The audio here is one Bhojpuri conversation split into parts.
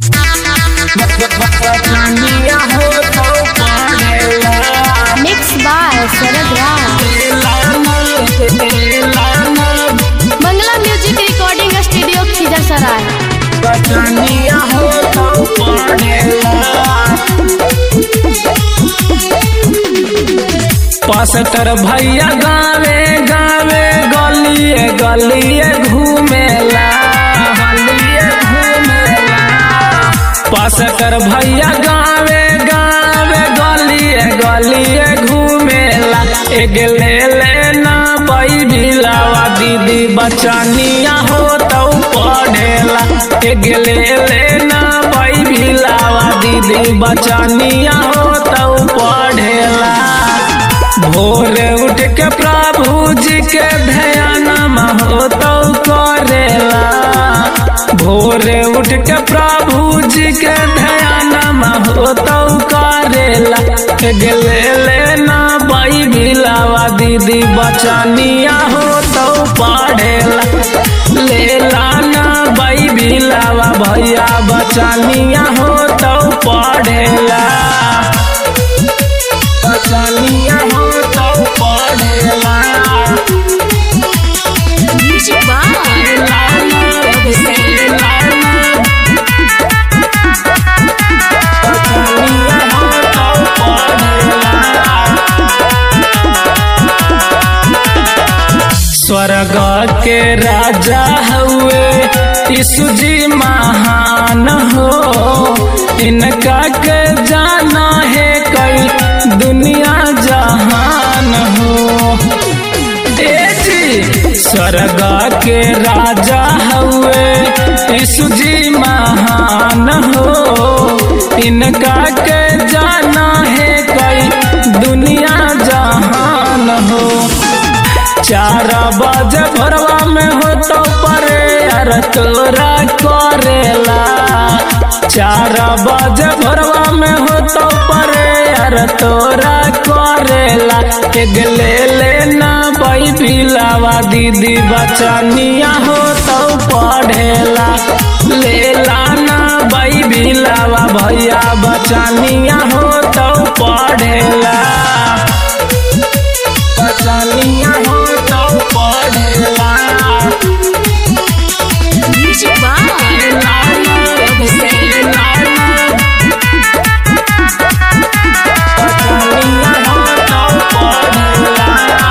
बचनिया हो तो पढ़ेला mix by Sharad Ram Mangla music recording studio Khizar Sarai बचनिया हो तो पढ़ेला पास्टर भैया गावे गावे गलिए गलिए घूमेला गलिए घूमेला पास्टर भैया गावे गावे गलिए गलिए घूमेला एक ले लेना बई भिलावा दीदी बचनिया हो तो पढ़ेला एक ले लेना बई भिलावा दीदी बचनिया हो तो पढ़ेला भोरे उठ के प्रभु जी के ध्यान हो तो करेला भोरे उठ के प्रभु जी के ध्यान हो तो करेला गेले लेना बाई भिलावा दीदी बचनिया हो तो पढ़ेला ले लाना बाई भिलावा भैया बचनिया हो तो पढ़ेला बचनिया हो तो पढ़ेला म्यूजिक बाय लाना से लाना बचनिया हो तो पढ़ेला स्वर्ग के राजा हुए यीशु जी महान हो इनका के जाना है कई दुनिया जहान हो ए जी स्वर्ग के राजा हुए यीशु जी महान हो इनका के जाना है कई दुनिया जहान हो चार बजे भरवा में हो तो परे यार तोरा करेला चार बजे भरवा में हो तो परे यार तोरा करेला एक ले लेना बाई भिलावा दीदी बचनिया हो तो पढ़ेला ले लाना बाई भिलावा भैया बचनिया हो तो पढ़ेला बचनिया हो तो पढ़ेला म्यूजिक बाय लाना से लाना बचनिया हो तो पढ़ेला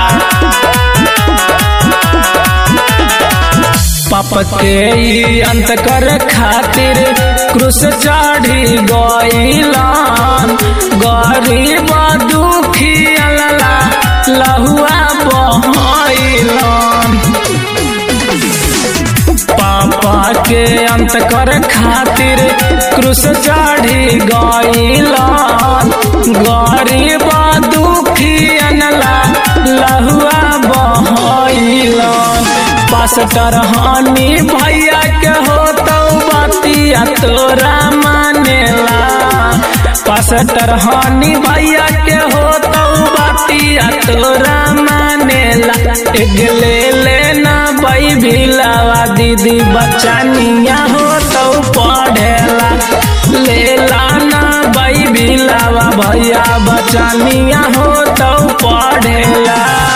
पाप के ई अंत कर खातिर क्रूस चढ़ी गईलान गरीब दुखी अल्ला लहुआ बहैलान पापा के अंत कर खातिर क्रूस चढ़ी गईलान गरीब दुखी अनला लहुआ बहैलान पास्टर हानि भैया के हो तो बतिया तोरा मानेला पास्टर हानि भैया के हो तो बतिया तोरा मानेला एक ले लेना बई भिलावा दीदी बचनिया हो तो पढ़ेला ले लाना बई भिलावा भैया बचनिया हो तो पढ़ेला